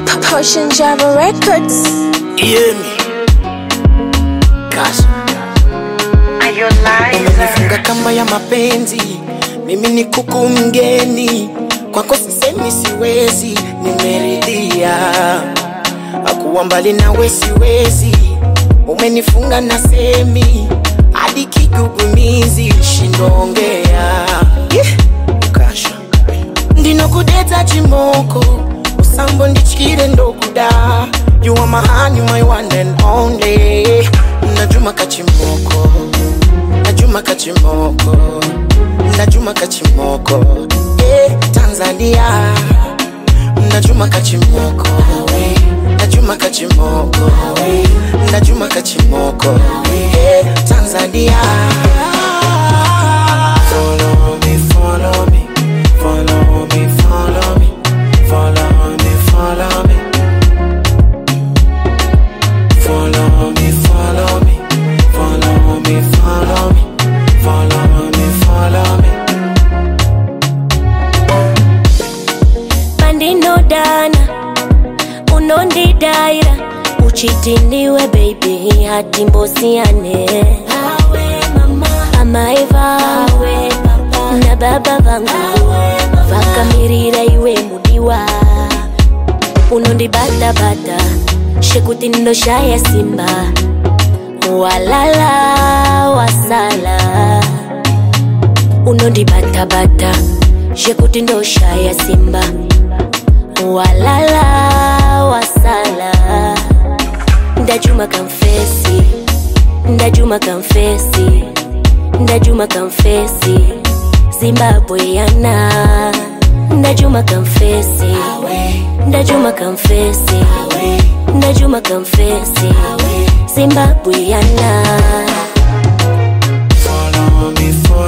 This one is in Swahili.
Potion Java Records. Hear me. Kasha. Umenifunga kamba ya mapenzi, mimi ni kuku mgeni, kwako sisemi siwezi, nimeridhia akuwa mbali nawe siwezi, umenifunga na semi hadi kigugumizi, shindongea yeah. Kasha ndinokudeta chimoko usambo ndichikire ndokuda you are my honey, my one and only najuma kachimoko najuma kachimoko najuma kachimoko eh, tanzania najuma kachimoko najuma kachimoko najuma kachimoko eh, tanzania follow me follow me follow me follow me follow me follow me Follow me, follow me, follow me, follow me, follow me, follow me. pandinodana unondidaira uchitiniwe baby hati mbosiyane amaiva na baba vangu vakamirira iwe mudiwa unondibatabata shekuti ndoshaya simba walala wasala unondibatabata shekuti ndoshaya simba walala wasala ndajuma kamfesi ndajuma kamfesi ndajuma kamfesi zimbabwe yana ndajuma kamfesi ndajuma kamfesi ndajuma kamfesi zimbabwe yana Follow me, follow